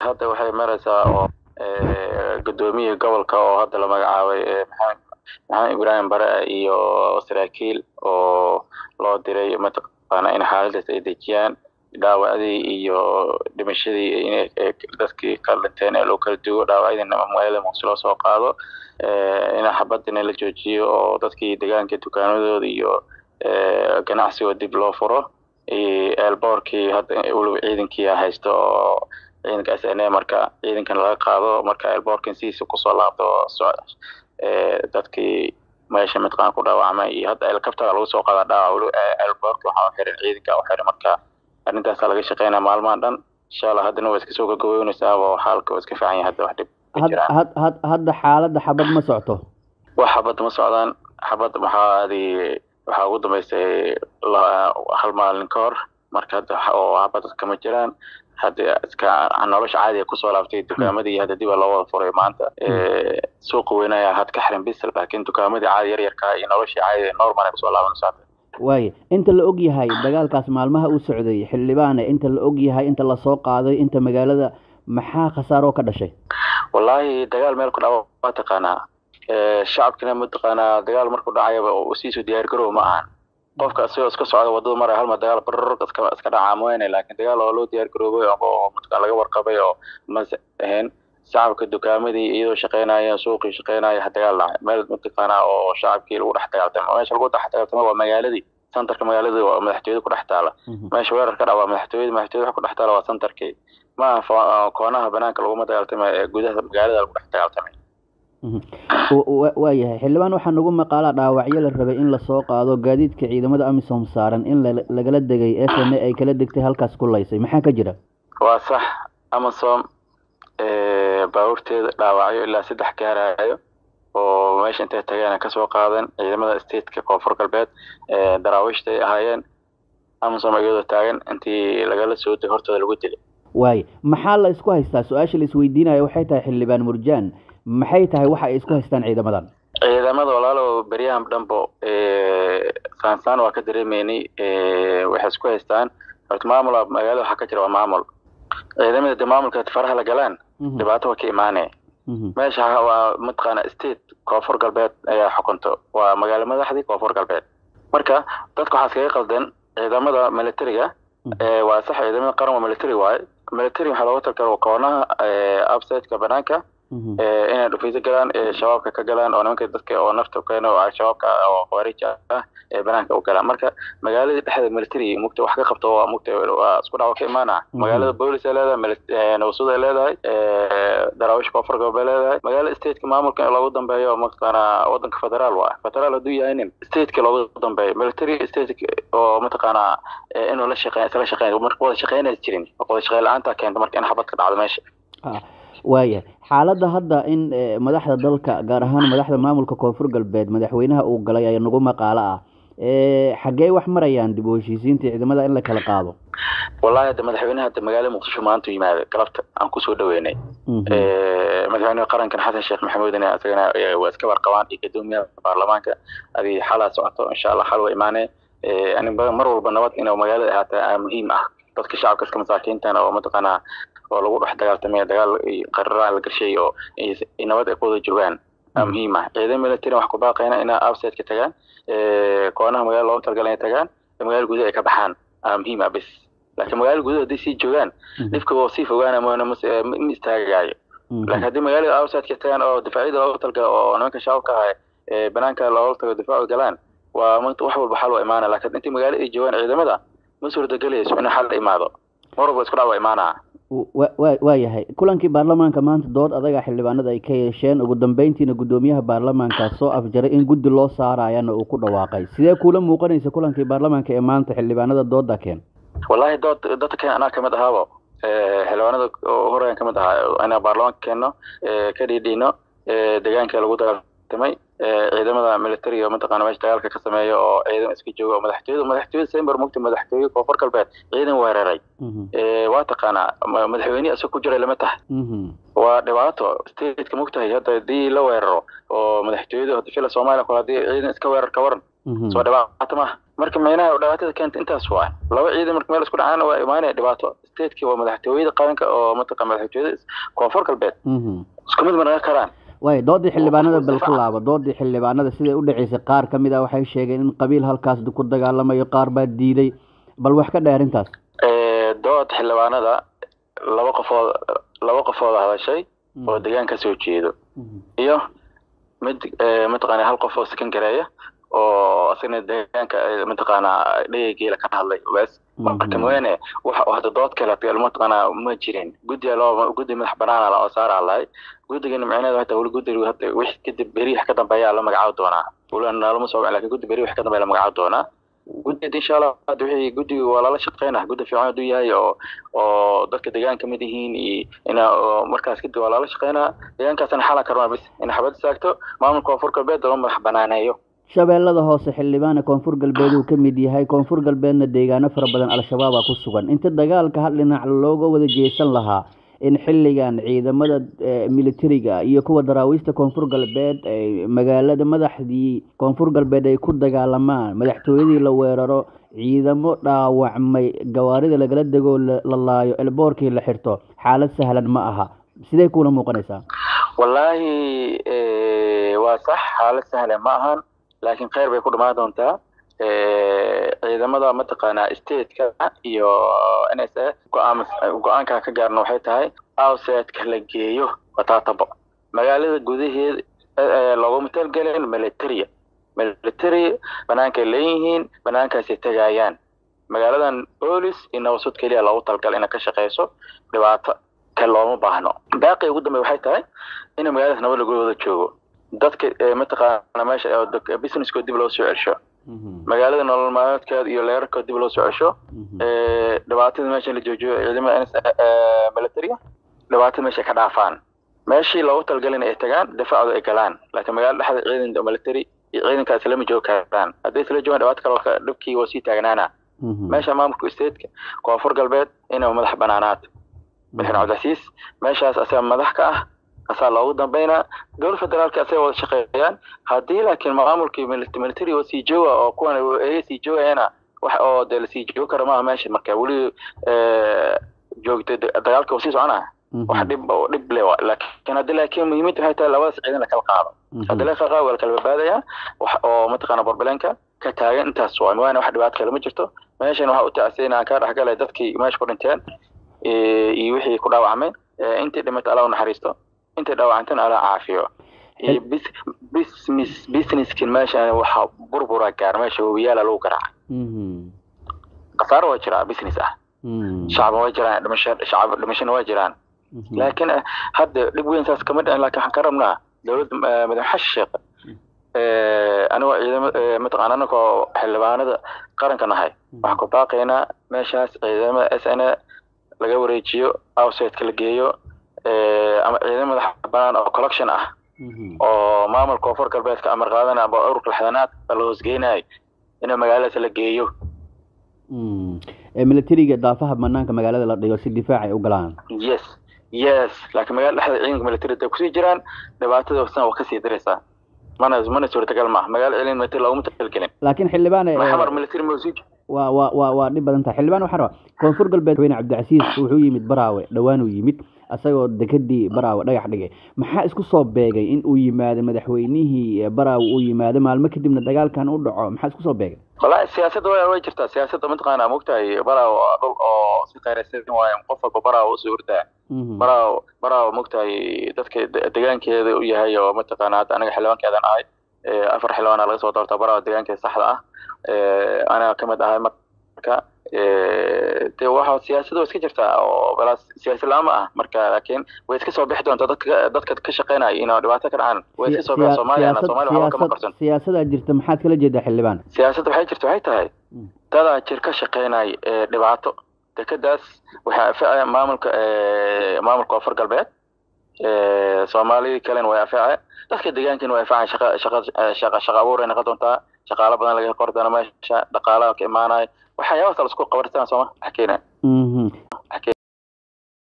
hadda waxay maraysaa oo gudoomiyii gobolka oo hadda la magacaabay maxamed maxamed ibraahim bare iyo saraakiil oo loo diray mataqaana in xaaladaas ay dejiyaan dhaawacdii iyo dhimashadii in dadkii ka dhinteen ee loo kala duwo dhaawacyadiina magaalada muqdisho loo soo qaado in xabadina la joojiyo oo dadkii deegaanka dukaanadooda iyo ganacsigoo dib loo furo eelboorkii hadda weliba ciidankii haysto oo ciidanka s n a marka ciidankan laga qaado marka eelboorkan sidiisa kusoo laabto dadkii meesha midqaan ku dhaawacmay iyo hadda helicoptera lagu soo qaada dhaawac weli eelboorka waxaa u xiran ciidanka u xiran marka arrintaasa laga shaqeynaya maalmahan dhan insha allah haddana waa iska soo gagaboynaysaa oo xaalka waa iska fiican yahay hadda wax dhib hadda xaaladda xabad ma socto wax xabad ma socdaan xabad maxaa adi waxaa ugu dambeysay hal maalin ka hor marka hadda oo xabad kama jiraan hadda iska nolosha caadiga kusoo laaftay dukaamadii hadda dib loo wada furay maanta suuqa weyn ayaa had ka xiran bis laakiin dukaamadii caadi yar yarkaa iyo noloshii caadiga normal ay kusoo laabanaysaa waaye inta la og yahay dagaalkaas maalmaha uu socday xildhibaane inta la og yahay inta lasoo qaaday inta magaalada maxaa khasaaroo ka dhashay wallaahi dagaal meel ku dhaco waa taqaanaa shacabkina mataqaanaa dagaal markuu dhacayaba siisu diyaar garow ma ahan qofka isagoo iska socda wadada maraya halma dagaal barr iska iska dhacaa mooyane laakiin dagaal oo loo diyaar garoobay oo mataqaan laga warqabay oo mas ahayn shacabka dukaamadii iyadoo shaqeynaya suuqii shaqeynaya dagaal dhacay meel mataqaanaa oo shacabkii lagu dhex dagaaltamo meesha lagu dhex dagaaltamo waa magaaladii centerka magaalada waa madaxtooyada ku dhex taala meesha weerar ka dhac waa madaxtooyada madaxtooyada wax ku dhex taala waa centerkii ma aha koonaha banaanka laguma dagaaltamay ee gudaha magaalada lagu dhex dagaaltamay waa yahay xildhibaan waxaa nagu maqaalaa dhaawacyo la rabay in lasoo qaado gaadiidka ciidamada amisom saaran in lagala degay s n a ay kala degtay halkaas ku laysay maxaa ka jira waa sax amasom baabuurteeda dhaawacyo ilaa saddex gaarayo oo meesha intay tageen kasoo qaadan ciidamada stateka koonfur galbeed daraawiishta ay ahaayeen amasom iyadoo taagan intii lagala soo degay hortooda lagu dilay waaye maxaa la isku haystaa su-aasha la isweydiinayo waxay tahay xildhibaan murjaan maxay tahay waxa ay isku haystaan ciidamadan ciidamada walaalo beryahan dhanbo saansaan waa ka dareemeynay waxay isku haystaan horta maamul magaalada waxaa ka jira waa maamul ciidamada de maamulka faraha la galaan dhibaato waa ka imaanaya meesha waa mataqaana state koonfur galbeed ayaa xukunto waa magaalo madaxdii koonfur galbeed marka dadka waxaa iskaga qaldan ciidamada militariga waa sax ciidamada qaran waa military waaye military waxaa looga talgala koonaha upsideka banaanka inay dhufiso galaan shabaabka ka galaan oo nimanka dadka oo nafta keeno oo shabaabka oo khawaarij ah ee banaanka u galaan marka magaaladii dhexdeeda military mugta wax ka qabto waa mugta waa isku dhaco ka imaana magaalada boolis ay leedahay nabasud ay leedahay daraawish koonfur galbeed leedahay magaalada stateka maamulka in loogu dambeeyo mataqaana wadanka federaal waa federaal hadduu yahay nin stateka loogu dambeeyo military state oo mataqaana inuu la shaqeyn isla shaqeyn marka wada shaqeynaysa jirin wada shaqeyn la-aanta keenta marka in xabad ka dhacdo meesha waayahay xaaladda hadda in madaxda dalka gaar ahaan madaxda maamulka koonfur galbeed madaxweynaha uu galay ayaa nagu maqaalo ah xaggee wax marayaan dib u heshiisiinta ciidamada in la kala qaado wallahi hadda madaxweynaha hadda magaalada muqdisho maanta u yimaada galabta aan kusoo dhaweynay madaxweynaha qarankan xasan sheekh maxamuudna isagana waa iska warqabaan iyo gadoomiyaha baarlamaanka adi xalaa socoto insha allah xal waa imaanee mar walba nabad inuu magaalada ahaataa muhiim ah dadka shacabka iska masaakiintan oo mataqaanaa oo lagu dhex dagaaltamay dagaal qarara la gashay oo nabad ay ku wada joogaan muhiim ah ciidan military wax ku baaqayna inaa upsideka tagaan koonaha magaalada loogu talgala inay tagaan magaalada gudaha ay ka baxaan muhiim ah bis laakiin magaalada gudaha hadday sii joogaan dhibka waa sii fogaana moona ma istaagaayo laakiin haddii magaalada upsideka tagaan oo difaacyada loogu talgala oo nimanka shacabka ahay banaanka loogu tago difaacu galaan waa wax walba xal waa imaana laakiin intii magaalada ay joogaan ciidamada ma suurtagelayso in xal imaado mar walba isku dhac waa imaanaa waa yahay kulankii baarlamaanka maanta dood adaga xildhibaanada ay ka yeesheen ugu dambeyntiina guddoomiyaha baarlamaanka soo afjaray in guddi loo saarayana uu ku dhawaaqay sidee kuula muuqanaysa kulankii baarlamaanka ee maanta xildhibaanada dooda keen wallahi dood dadka keen anaa kamid ahaabo xildhibaanada horean kamid ahaa inaa baarlamaanka keenno ka dhiidhiino deegaanka lagu dagaaltamay ciidamada militariga mataqaana meesha dagaalka ka sameeya oo ciidan iska jooga oo madaxtooyada madaxtooyada sember mugta madaxtooye koonfur galbeed ciidan weeraray waa taqaanaa madaxweyne isag ku jiray lama tahay waa dhibaato stateka mugtahay hadda hadii la weeraro oo madaxtooyada hadda fila soomaaliya kale hadii ciidan iska weerar ka waran soo dhibaato maaha marka micnaha dhibaatada keenta intaas waa laba ciidan marka meel isku dhacaan waa imaanaya dhibaato stateki waa madaxtooyada qaranka oo mataqa madaxtooyada koonfur galbeed isku mid ma naga karaan way doodii xildhibaanada bal ku laabo doodii xildhibaanada siday u dhaceysay qaar ka mid ah waxay sheegeen in qabiil halkaas ku dagaalamayo qaar baa diiday bal wax ka dheer intaas dood xildhibaanada laba qofood laba qofooda hadashay oo degaan ka soo jeedo iyo mid mataqaana hal qof oo sakan gareeya oo isagana deegaanka mataqaana dhegeygeela ka hadlay bes marka mooyaane waxa hadda dood kale mataqaana ma jirin guddiga loo guddi madax banaana la oo saaraa lahay guddigana micnaheedu hata weli guddiga hadda wix kadib beri wax ka dambeeyaa la magacaabo doonaa weli naalama soo lakin guddi beri wax ka dambeeya la magacaabo doonaa guddida insha allah hadda wixii guddiga waa lala shaqeynaa guddi fiican hadduu yahay oo oo dadka deegaan kamid yihiin iyo ina markaas kadib waa lala shaqeynaa deegaankaasna xala karmaa bis ina xabad istaagto maamulka koonfur galbeed loo madax banaaneeyo shabeellada hoose xildhibaana koonfur galbeed uu ka mid yahay koonfur galbeedna deegaano fara badan al-shabaabaa ku sugan inta dagaalka hal dhinac looga wada jeesan lahaa in xilligan ciidamada militariga iyo kuwa daraawiista koonfur galbeed magaalada madaxdii koonfur galbeed ay ku dagaalamaan madaxtooyadii la weeraro ciidamo dhaawacmay gawaarida lagala degoo la laayo elboorkii la xirto xaalad sahlan ma aha sidee kuula muuqanaysaa wallaahi waa sax xaalad sahlan ma ahan laakiin kheyr bay ku dhamaan doontaa ciidamada mataqaanaa stateka iyo n s a go-aan go-aanka ka gaarna waxay tahay outsideka la geeyo wataatabo magaalada gudaheed looguma talgelin militaria military banaankay leeyihiin banaankaasay tegayaan magaaladan bolis iyo nabasud keliya loogu talgal inay ka shaqeyso dhibaato ka looma baahno baaqi ugu dambey waxay tahay in magaaladaas nabad lagu wada joogo dadka mataqaana meesha businesskood dib loo soo celsho magaalada nolol maalmeedkeeda iyo leerarkood dib loo soo cesho dhibaatada meesha la joojiyo ciidamada militaria dhibaatada meesha ka dhaafaan meeshii loogu talgalin ay tagaan difacdu ay galaan laakiin magaalada dhexda ciidan military iyo ciidankaas lama joogi karaan hadday isla joogaan dhibaato kale dhibkii waa sii taagnaana meesha maamulka stateka koonfur galbeed inay madax banaanaad madaxweyne cabdicasiis meeshaas asaga madax ka ah asaa loogu dambeynaa dowlad federaalka asay wada shaqeeyaan haddii laakiin maamulkii military oo sii jooga oo kuwan ay sii joogayana wax oo dee lasii joogi karo maaha meesha marka weli joogta dagaalka sii soconaa wax dhib dhib le laakiin haddi laakiin muhiimada waxay tahay labadaas ciidan lakala qaado haddii la kala qaado waa lakala badbaadaya wax oo mataqaana borbelenka ka taagan intaas waa waana wax dhibaato kale ma jirto meeshan waxaa u tacsay inaan kaa dhexgalay dadkii meesha ku dhinteen iyo wixii ku dhaawacmay intii dhimatay alla u naxariisto intay dhaawacantana ala caafiyo iyo business businesskin meeshan waxa burbura gaar meesha wabiyaala lagu garaacay khasaaro waa jiraa business ah shacab waa jiraan dhimasho shacab dhimashona waa jiraan laakiin hadda dhib weyn saas kama dhicin laakiin waxaan ka rabnaa dowladda madax xashi sheekh anigoo ciidama mataqaana anagoo xildhibaanada qaranka nahay waxaan ku baaqaynaa meeshaas ciidamada s n a laga wareejiyo outsideka la geeyo ama ciidamo madax banaan oo collection ah oo maamulka koonfur galbeedka amar qaadana aba ururka lixdanaad la hoosgeynayo in magaaladaas la geeyo militariga daafaha banaanka magaalada la dhigo si difaac ay u galaan yes yes laakiin magaalada dhexda ciidanka military ay kusii jiraan dhibaatada san waa kasii daraysaa mana mana suurtagal maaha magaalo celin military looguma talgelin laakiin xildhibaan maxamar military ma sii waa waa waa waa dhib badan tahay xildhibaan waxaa rabaa koonfur galbeed weyne cabdicasiis wuxuu yimid baraawe dhowaan uu yimid asagoo dekadii baraawe dhagax dhigay maxaa isku soo beegay in uu yimaado madaxweynihii baraawe uu yimaado maalmo kadibna dagaalkan u dhaco maxaa isku soo beegay wallahi siyaasadda wa way jirtaa siyaasadda mataqaana mogtahay baraawe waa dhul oo si qayraysan waayo qof walba baraawe usoo ordaa baraawe baraawe mogtahay dadka degaankeeda u yahay oo mataqaana hadda anaga xildhibaankeedan ahay afar xildhibaana laga soo doorta baraawe degaankeeda saxda ah anaga kamid ahay marka de waxa siyaasada waa iska jirtaa oo balaas siyaasi la-aan ma ah marka laakiin way iska soo bixi doontaa dadka dadka ka shaqeynaya inay dhibaato ka dhacaan way iska soo bixi soomaaliyana soomaaliya waxba kama qarsan siyaasadaa jirta maxaad kala jeedaa xildhibaan siyaasadda waxay jirta waxay tahay dadaa jir ka shaqeynaya ee dhibaato dekadaas waxaa anfacaya maamulka maamulka koonfur galbeed soomaalidii kalena way anface dadka deegaankana way anfacayan shaqa shaqa shaqa shaqa abuuray noqon doontaa shaqaalo badan laga qori doona meesha dhaqaalaha ka imaanayo waxyaabahaas la isku qabartaan sooma wax keenaya